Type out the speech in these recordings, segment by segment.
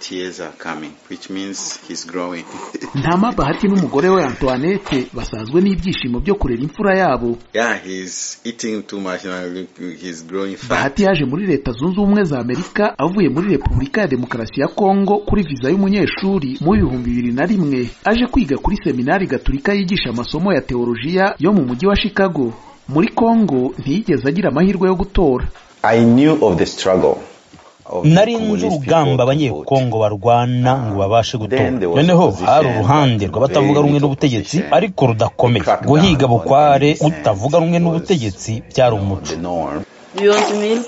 years are coming, which means he's growing. ntama bahati n'umugore we antoinette basazwe n'ibyishimo byo kurera imfura yabo yeah, he's eating too much now. Look, he's growing fat. bahati yaje muri leta zunze ubumwe za amerika avuye muri repubulika ya demokarasi ya kongo kuri viza y'umunyeshuri mu bihumbi bibiri na rimwe aje kwiga kuri seminari gaturika yigisha amasomo ya teolojiya yo mu mujyi wa chicago muri kongo ntiyigeze agira amahirwe yo gutora I knew of the struggle. of the nari Congolese nzi people to urugamba vote. abanyekongo barwana ngo babashe gutora Then there was noneho opposition hari uruhande that rw'abatavuga very rumwe little n'ubutegetsi opposition. ariko rudakomeye Crackdown guhiga on bukware any sense utavuga rumwe was n'ubutegetsi byari umuco The norm. You want milk?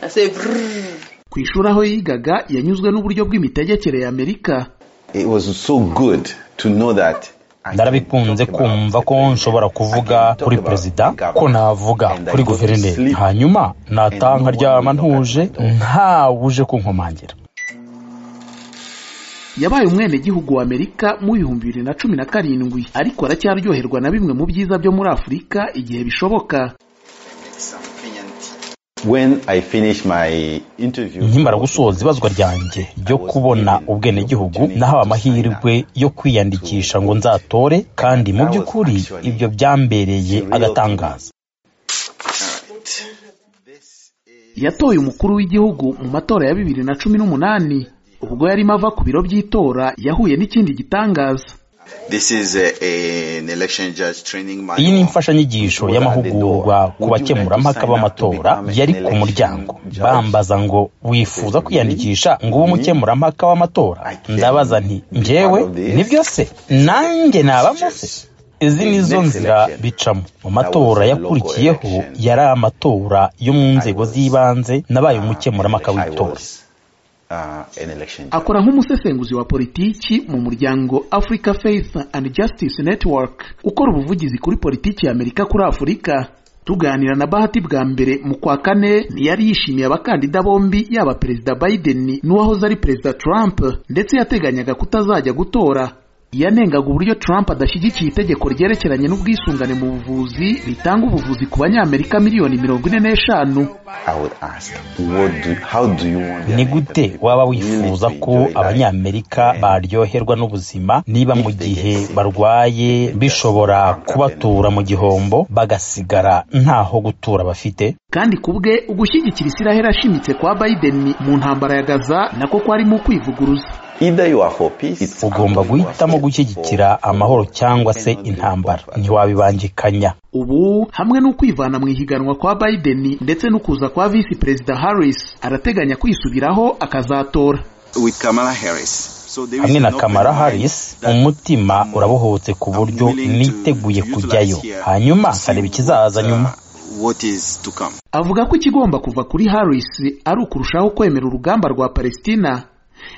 I say, "Brrr." ku ishuri aho yigaga yanyuzwe n'uburyo bw'imitegekere ya amerika It was so good to know that I ndarabikunze can talk about kumva the ko president. nshobora kuvuga I can talk kuri about perezida the government. ko navuga And I kuri go to guverineri sleep. hanyuma nataha And no one nkaryama will knock at ntuje my door. ntawe uje kunkomangira yabaye umwenegihugu wa amerika mu bihumbi bibiri na cumi na karindwi ariko aracyaryoherwa na bimwe mu byiza byo muri afurika igihe bishoboka Something and- When I finished my interview, nkimara gusoza ibazwa ryanjye ryo kubona ubwenegihugu nahawe amahirwe yo kwiyandikisha ngo nzatore kandi mu by'ukuri ibyo byambereye agatangaza yatoye umukuru w'igihugu mu matora ya bibiri na cumi n'umunani ubwo yarimo ava ku biro by'itora yahuye n'ikindi gitangaza This is a, a- an election judge training manual. iyi ni imfashanyigisho y'amahugurwa ku bakemurampaka b'amatora yari ku muryango bambaza ngo wifuza kwiyandikisha ngo ube umukemurampaka w'amatora ndabaza nti njyewe nibyo se nanjye nabamo se izi ni zo nzira bicamo mu matora yakurikiyeho yari amatora yo mu nzego z'ibanze nabaye umukemurampaka I w'itora was, uh, an election. akora nk'umusesenguzi wa politiki mu muryango africa faith and justice network ukora ubuvugizi kuri politiki ya amerika kuri afurika tuganira na bahati bwa mbere mu kwa kane ntiyari yishimiye abakandida bombi yaba perezida biden n'uwahoze ari perezida trump ndetse yateganyaga kutazajya gutora yanengaga uburyo trump adashyigikiye itegeko ryerekeranye n'ubwisungane mu buvuzi ritanga ubuvuzi ku banyamerika miliyoni mirongo ine n'eshanu I would ask, what do, how do you want the ni American gute people waba really wifuza to ko enjoy life? abanyamerika baryoherwa n'ubuzima niba mu gihe barwaye bishobora kubatura mu gihombo bagasigara ntaho gutura bafite kandi ku bwe ugushyigikira isiraheli ashimitse kwa biden mu ntambara ya gaza nako kwarimo ukwivuguruza Either you are for peace, it's ugomba either you are guhitamo for- gushyigikira amahoro cyangwa se intambara ntiwabibangikanya ubu hamwe n'ukwivana mu ihiganwa kwa biden ndetse no kuza kwa visi perezida harris arateganya kwisubiraho akazatora With Kamala Harris. So there is hamwe na an kamara open mind harris that- umutima urabohotse ku buryo niteguye kujyayo hanyuma nkareba ikizaza nyuma What is to come. avuga ko ikigomba kuva kuri harris ari ukurushaho kwemera urugamba rwa palestina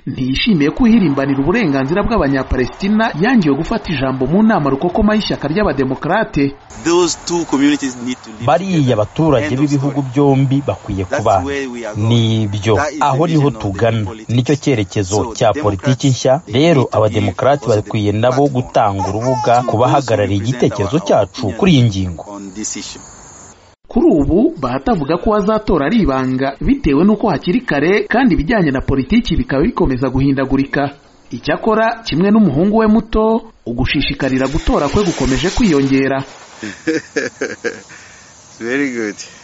ntiyishimiye ko uhirimbanira uburenganzira bw'abanyapalestina yangiwe gufata ijambo mu nama rukokoma y'ishyaka ry'abademokarate Those two communities need to live bariya together. abaturage End of b'ibihugu story. byombi bakwiye kubana nibyo aho niho tugana nicyo cyerekezo cya politiki nshya rero abademokarati bakwiye nabo gutanga urubuga ku bahagarariye igitekerezo cyacu kuri iyi ngingo On this issue. kuri ubu bahati avuga ko azatora ari ibanga bitewe n'uko hakiri kare kandi ibijyanye na politiki bikaba bikomeza guhindagurika icyakora kimwe n'umuhungu we muto ugushishikarira gutora kwe gukomeje kwiyongera Very good.